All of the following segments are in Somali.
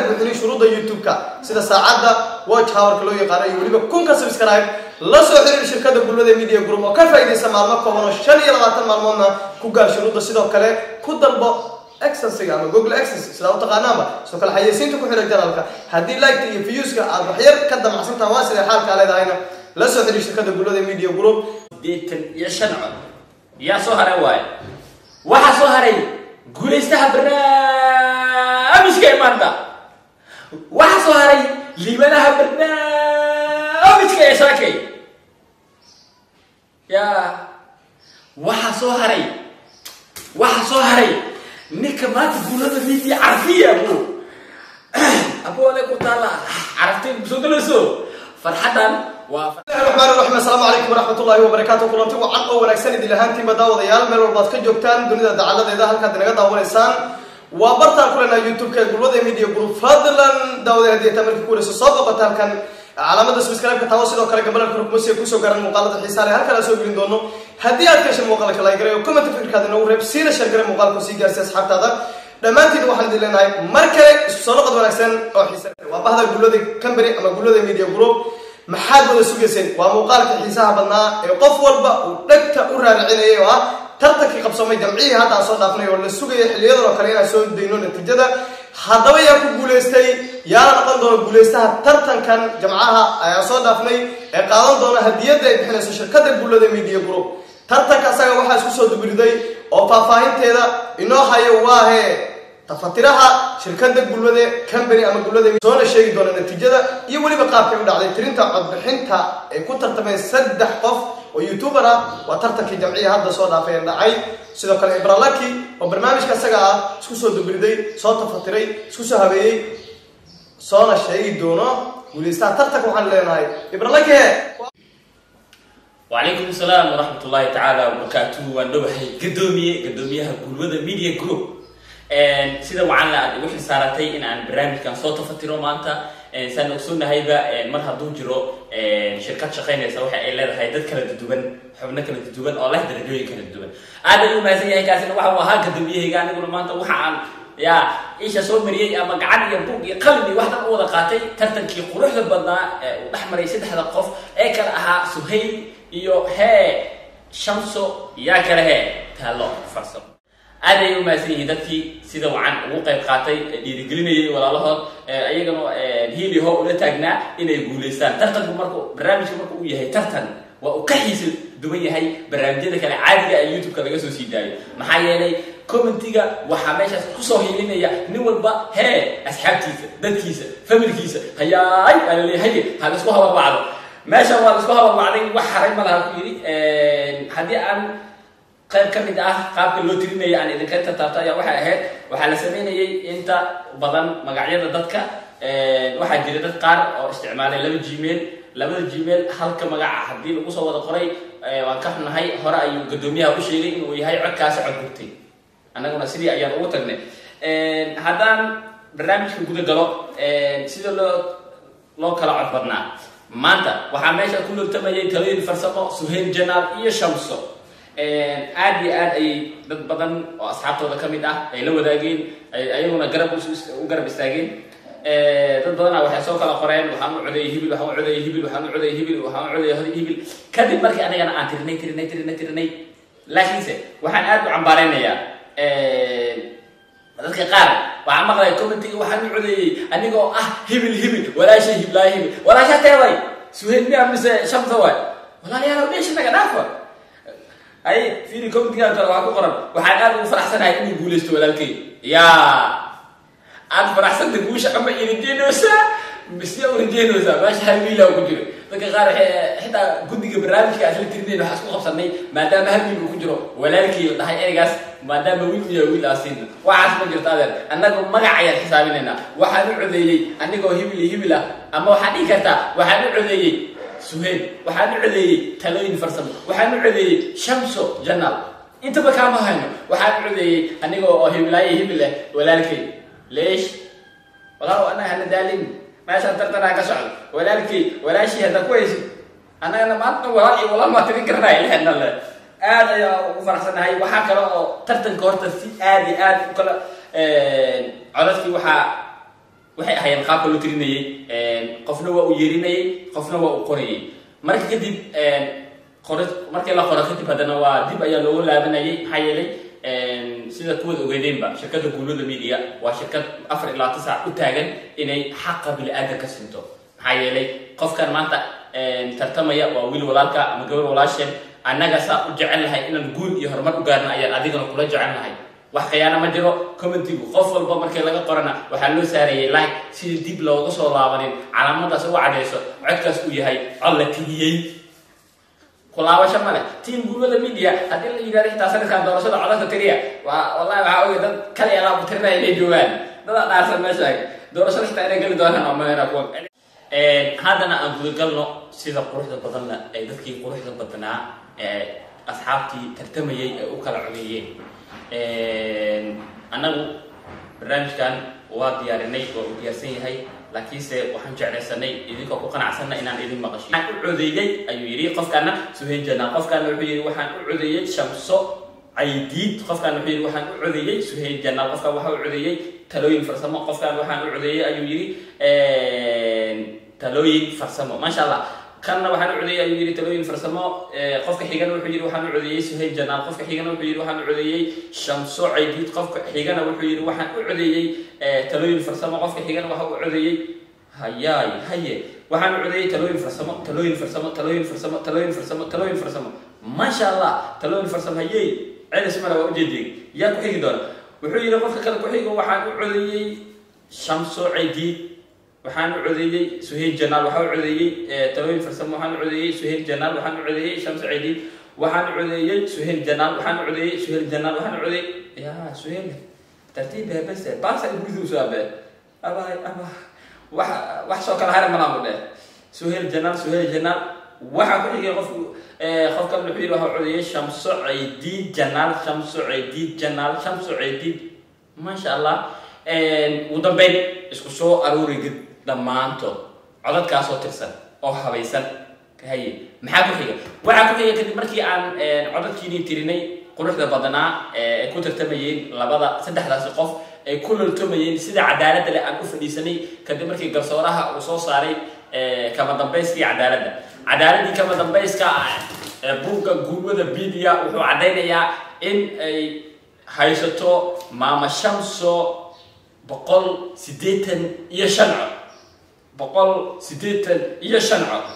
buuxinin shuruudda youtube-ka sida saacadda watch hourka loo yaqaano iyo weliba kunka subscribe la soo xiriir shirkadda gulmada media group oo ka faa'iidaysa maalmo kooban oo shan iyo labaatan maalmoodna ku gaar shuruudda sidoo kale ku dalbo exensiga ama google exens sidaa u taqaanaanba sidoo kale xayeysiinta ku xidhay janalka haddii liketa iyo viewska aad waxyar ka damacsantaha waa siday xaalkaa leedahayna la soo xiriir shirkadda gulmada media group sideetan iyo shan cod yaa soo haray waaye waxaa soo haray guulaystaha barnaamijka imaanta waxaa soo haray liibanaha barnaamijka ee shaakay yaa waxaa soo haray waxaa soo haray ninka maanta guulada media carfiya bu aboole ku taala carabtay kusoo galayso farxadan waa الرحمن الرحيم السلام عليكم ورحمة الله وبركاته كلنتي وعن أو ونكسن إدي لهانتي مداوديال ميل والباد كجوجتان دنيا دعالة إذا هلكا دنيا داوليسان وبرتا كلنا يوتيوب كي قلوة ميديا جروب فضلا داودي هدي تمرك كوري سوصابة بطال كان علامة سبسكرايب كتاوسي لو كلا قبل الكروب موسي كوسو قرن مقالة الحسالة هلكا لا سوق دونو هدي أدكش المقالة كلا يقرأ وكما تفكر كذا نو ريب سينا شرقر مقالة كوسي جارسي أصحاب هذا dhammaantiin waxaan idin leenahay mar kale isu soo noqod wanaagsan oo xiisa waa bahda guulada company ama guulada media group maxaad wada sugayseen waa muuqaalka xiisaha badnaa ee qof walba uu dhegta u raaricinayay oo ah tartankii qabsamay jamcihii hadda aan soo dhaafnay oo la sugaya xiliyadan oo kale inaan soo dayno natiijada haddaba yaa ku guulaystay yaala noqon doona guulaystaha tartankan jamcaha ayaan soo dhaafnay ee qaadan doona hadiyadda ay bixinayso shirkadda guulada media group tartanka asaga waxaa isku soo dubiriday oo faahfaahinteeda inoo hayo waahe tafatiraha shirkadda gulwade company ama gulwade soona sheegi doona natiijada iyo weliba qaabkay u dhacday tirinta codbixinta ay ku tartameen saddex qof oo youtuber ah waa tartankii jamciya hadda soo dhaafay ee dhacay sidoo kale ibralaki oo barnaamijka isaga ah isku soo dubiriday soo tafatiray isku soo habeeyey soona sheegi doono guulaystaha tartanka waxaan leenahay ibralaki he وعليكم السلام ورحمة الله تعالى وبركاته وندوحي قدومية قدوميها قلوة ميديا جروب sida wacan la aad igu xilsaaratay in aan barnaamijkan soo tafatiro maanta saan ogsoognahayba mar hadduu jiro shirkad shaqaynaysa waxa ay leedahay dad kala duduwan xubno kala duduwan oo leh darajooyin kala duwan aad ay u mahadsan yahay kaasina waxa uu ahaa gadoomiyahayga aniguna maanta waxa aan yaa isha soo mariyey ama gacan iyo buug iyo qalin iyo wax dhan u wada qaatay tartankii quruxda badnaa ee uu dhex maray saddexda qof ee kala ahaa suhayl iyo hee shamso yaa kale hee taalo farsamo aad ay u mahadsan yihiin dadkii sida wacan ugu qayb qaatay dhiirigelinayay walaalahood ayagana hiili hoo ula taagnaa inay guulaystaan tartanku marku barnaamijka marka uu yahay tartan waa uu ka xiisa duwan yahay barnaamijyada kale caadiga ee youtube-ka laga soo sii daayo maxaa yeelay commentiga waxaa meeshaas kusoo hiilinaya nin walba hee asxaabtiisa dadkiisa familkiisa hayaay aa laleeya haye ha laisku habarwacdo meeshan waa laisku habarwacday wax haray ma laha ku yidhi haddii aan qayb ka mid ah qaabka loo tirinaya aan idinka tartaabto ayaa waxay ahayd waxaa la sameynayay inta badan magacyada dadka waxaa jira dad qaar oo isticmaalay laba gmail labada gmail halka magaca haddii lagu soo wada qoray waan ka xunahay hore ayuu gadoomiyaha u sheegay inuu yahay codkaasi cod gurtay annaguna sidii ayaan ugu tagnay haddaan barnaamijka guda galo sida loo loo kala cod badnaa maanta waxaa meesha ku lortamayay talooyin farsamo suhayl janaal iyo shamso aad iyo aad ayay dad badan oo asxaabtooda ka mid ah ay la wadaageen ayaguna garab u garab istaageen dad badana waxay soo kala qoreen waxaan u codeeyay hibil waxaan u codeeyay hibil waxaan u codeeyay hibil waxaan u codeeyay hibil kadib markii anagana aan tirinay tirinay tirinay tirinay laakiinse waxaan aad u cambaaraynayaa dadka qaar waxaan maqlay commentiga waxaan u codeeyey anigoo ah hibil hibil walaashay hiblaa hibil walaasha teeway suhayl miya mise shamsa waay walaalayaal dheeshi naga dhaafa ay fiiri comitigan kale waxaa ku qoran waxaan aad ugu faraxsanahay inuu guulaysto walaalkay yaa aad faraxsanta guusha ama irijeynaysaa mise u rijeynaysaa meesha hal wiila ku jiro dadka qaar xitaa guddiga barnaamijka asla tirinayn waxaa isku qabsanay maadaama hal wiil uu ku jiro walaalkii la dhahay ereygaas maadaama wiil u yahay wiil aasiina waxaas ma jirto adeer annagu magac ayaan xisaabinaynaa waxaan u codeeyey anigoo hibil iyo hibil ah ama waxaad dhihi kartaa waxaan u codeeyey suhayl waxaan u codeeyey talooyin farsamo waxaan u codeeyey shamso janaal intaba kaama hayno waxaan u codeeyey aniga oo hiblaaye hibil ah walaalkay leesh walaalow annaga hana daalin meeshaan tartanaa ka socdo walaalkay walaashii hadda ku haysid annagana maanta walaal iyo walaal maa tirin karanaya lehna le aad ayaa ugu faraxsanahay waxaa kale oo tartanka horta si aad iyo aad u kala codadkii waxaa waxay ahaayeen qaabka loo tirinayay qofna waa uu yeerinayay qofna waa uu qorayay marka kadib qor markii la qoro kadib haddana waa dib ayaa loogu laabanayay maxaa yeelay sida kuwada ogeedeenba shirkadda guulada media waa shirkad afar ilaa tisac u taagan inay xaqa bili-aadan ka sinto maxaa yeelay qofkan maanta tartamaya waa wiil walaalka ama gabar walaasheen annaga saa u jecel lahay inaan guul iyo horumar u gaarna ayaan adigana kula jecel lahay wax khiyaana ma jiro commentigu qof walba markii laga qorana waxaa loo saarayay like sidii dib looga soo laabanin calaamadaas uga cadhayso codkaas uu yahay cod la tigiyey kulaabasho male team guulada media haddii la yidhahdo xitaa sanadkan doorashada codadka tiriya waa wallahi waxaa oge dad kale alaab tirinaya inay joogaan dadaa dhaarsan meesha doorashada xitaa inay geli doonaan oo malena kuwa haddana aan gudagalno sida quruxda badanna ay dadkii quruxda badnaa ee asxaabtii tartamayay ay u kala codeeyeen annagu barnaamijkan waa diyaarinay waa uu diyaarsan yahay laakiinse waxaan jeclaysanay idinkoo ku qanacsanna inaan idin maqashiy waxaan u codeeyey ayuu yidhi qofkaana suhayn janaa qofkaana wuxuu yidhi waxaan u codeeyey shamso caydiid qofkaan wuxuu yidhi waxaan u codeeyey suhayn janaal qofkaan waxaa u codeeyey talooyin farsamo qofkaan waxaan u codeeyey ayuu yidhi talooyin farsamo maasha allah kanna waxaan u codeeyey ayuu yidhi talooyin farsamo qofka xigana wuxuu yidhi waxaan u codeeyey suhayn janaal qofka xigana wuxuu yidhi waxaan u codeeyey shamso caydiid qofka xigana wuxuu yidhi waxaan u codeeyey talooyin farsamo qofka xigana waxa u codeeyey hayaay haye waxaan u codeeyey talooyin farsamo talooyin farsamo talooyin farsamo talooyin farsamo talooyin farsamo maasha allah talooyin farsamo hayey celis male waa ujeediyey yaa ku xigi doona wuxuu yidhi qofka kale ku xigo waxaan u codeeyey shamso caydiid waxaan u codeeyey suhayl janaal waxaa u codeeyey talooyin farsamo waxaan u codeeyey suhayl janaal waxaan u codeeyey shamso caydiid waxaan u codeeyey suhayl janaal waxaan u codeeyey suhayl janaal waxaan u codeeyey ya suhayl tartiib bese baasa guridu soo abe aba aba wax wax soo kala hare malaamu dheh suhayl janaal suhayl janaal waxaa ku xigay qofku qofkan wuxuu yidhi waxaa codeeyey shamso caydiid janaal shamso caydiid janaal shamso caydiid maasha allah ugu dambeyn isku soo aruurigid dhammaantood codadkaasoo tirsan oo habaysan haye maxaa ku xiga waxaa ku xiga kadib markii aan codadkiinii tirinay quruxda badnaa ay ku tartamayeen labada saddexdaasi qof ay ku loltomayeen sida cadaaladda leh aan u fadhiisanay kadib markii garsooraha uu soo saaray kama dambayskii cadaaladda cadaaladdii kama dambayska buugga guulwada media wuxuu caddaynayaa in ay haysato maama shamso boqol siddeetan iyo shan cod boqol siddeetan iyo shan cod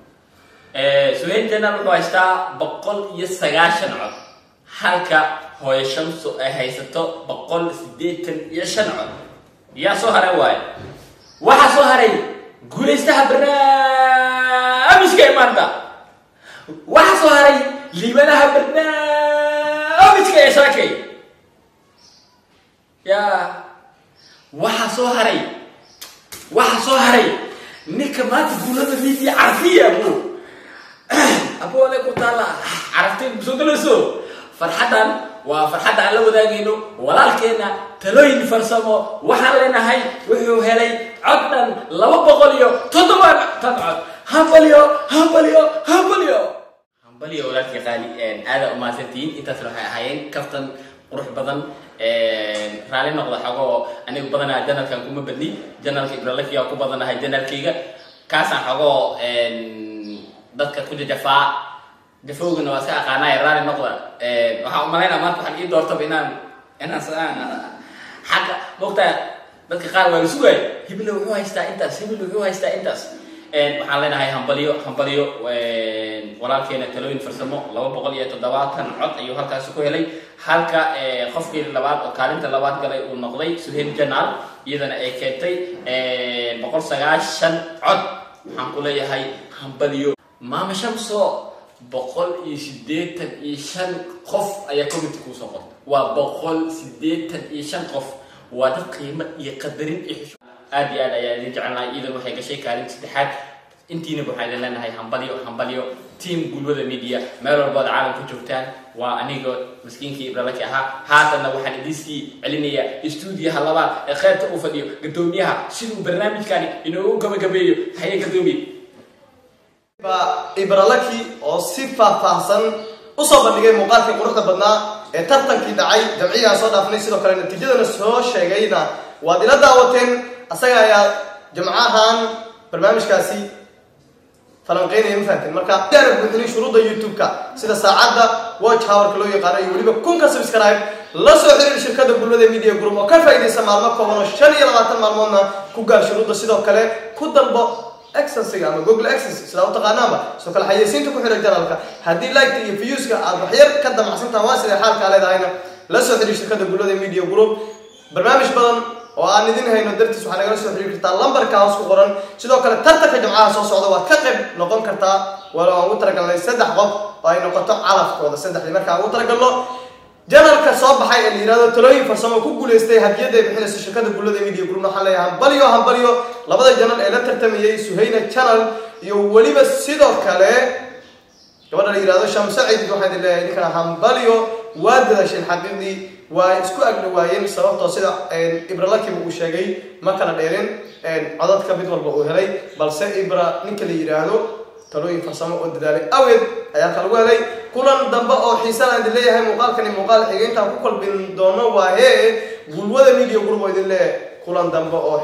suhayn janaal wuxuu haystaa boqol iyo sagaashan cod halka hooyo shamso ay haysato boqol siddeetan iyo shan cod yaa soo haray waayo waxaa soo haray guulaystaha barnaamijka ee maanta waxaa soo haray liibanaha barnaamijka ee shaakay ya waxaa soo haray waxaa soo haray ninka maanta guulada media carfiya abu abuole ku taala carabtay kusoo galayso farxaddan waa farxadda aan la wadaagayno walaalkeena talooyin farsamo waxaan leenahay wuxuu helay cod dhan laba boqol iyo toddoba tan cod hambalyo hambalyo hambalyo hambalyo walaalkii qaali aada umahadsantihiin intaasna waxay ahaayeen kaftan qurux badan raali noqda xogoo anigu badanaa janalkan kuma badni janalka ibralakiya ku badanahay janalkayga kaasaan xogoo dadka ku jajafaa jafowgana waa iska aqaanaaye raali noqda waxaan umalaynaa maanta waxaan ii doortaba inaan inaan xagga mogtaa dadka qaar waa la sugaay hibile wuxuu haystaa intaas hibile wuxuu haystaa intaas waxaan leenahay hambalyo hambalyo walaalkeena talooyin farsamo laba boqol iyo toddobaatan cod ayuu halkaasi ku helay halka qofkii labaad oo kaalinta labaad galay uu noqday suhayl janaal iyadana ay keentay boqol sagaashan cod waxaan ku leeyahay hambalyo maama shamso boqol iyo siddeetan iyo shan qof ayaa committee kuusoo qortay waa boqol siddeetan iyo shan qof waa dad qiimo iyo qadarin iyo xisho aad iyo aad ayaa idin jecelnahay iidan waxay gashay kaalin saddexaad intiinaba waxaan idin leenahay hambalyo hambalyo team gulwada media meel walbaad caalamka joogtaan waa anigoo maskiinkii ibralaki ahaa haatanna waxaan idiiskii celinayaa stuudiyaha labaad ee kheyrta uu fadhiyo gadoomiyaha siduu barnaamijkani inoogu gabagabeeyo haye gadoomiye ibralaki oo si faahfaahsan usoo bandhigay muuqaalkii quruxda badnaa ee tartankii dhacay jamciyahan soo dhaafnay sidoo kale natiijadana soo sheegayna waad ila daawateen asaga ayaa jamcahan barnaamijkaasi falanqeynaya ma fahanteen marka yaana buuxinin shuruudda youtube-ka sida saacadda watch hourka loo yaqaano iyo weliba kunka subscribe la soo xiriir shirkada gulmada media group oo ka faa'iidaysa maalmo kooban oo shan iyo labaatan maalmoodna ku gaar shuruudda sidoo kale ku dalbo exensiga ama google access sidaa u taqaanaanba sidoo kale xayeysiinta ku xidha janalka haddii liketa iyo viewska aad waxyar ka damacsantaha waa siday xaalkaa leedahayna la soo xiriir shirkada gulmada media group barnaamij badan oo aan idin hayno dartiis waxaa nagala soo xiriiri kartaa lambarka hoos ku qoran sidoo kale tartanka jamcaha soo socda waad ka qayb noqon kartaa walo aan ugu talagalnay saddex qof oo ay noqoto calafkooda saddexdii markaan ugu talagalno janalka soo baxay ee la yihahdo talooyin farsamo ku guulaystay hadiyada ay bixinayso shirkada gullada media group waxaan leeyahay hambalyo hambalyo labada janal ee la tartamayay suhayna channel iyo weliba sidoo kale gabadha la yihahdo shamse ciid waxaan idin leeyahay ninkana hambalyo waa dadaasheen xaqiiqdii waa isku agdhawaayeen sababtoo sida ibralakiba uu sheegay ma kala dheerin codadka mid walba uu helay balse ibra ninka la yidhaahdo talooyin farsamo oo dadaalay aweed ayaa ka lagu helay kulan dambe oo xiisana idin leeyahay muuqaalkani muuqaal xigeyntaan ku kalbin doono waa hee gulwada media group oo idin leeyahay kulan dambe oo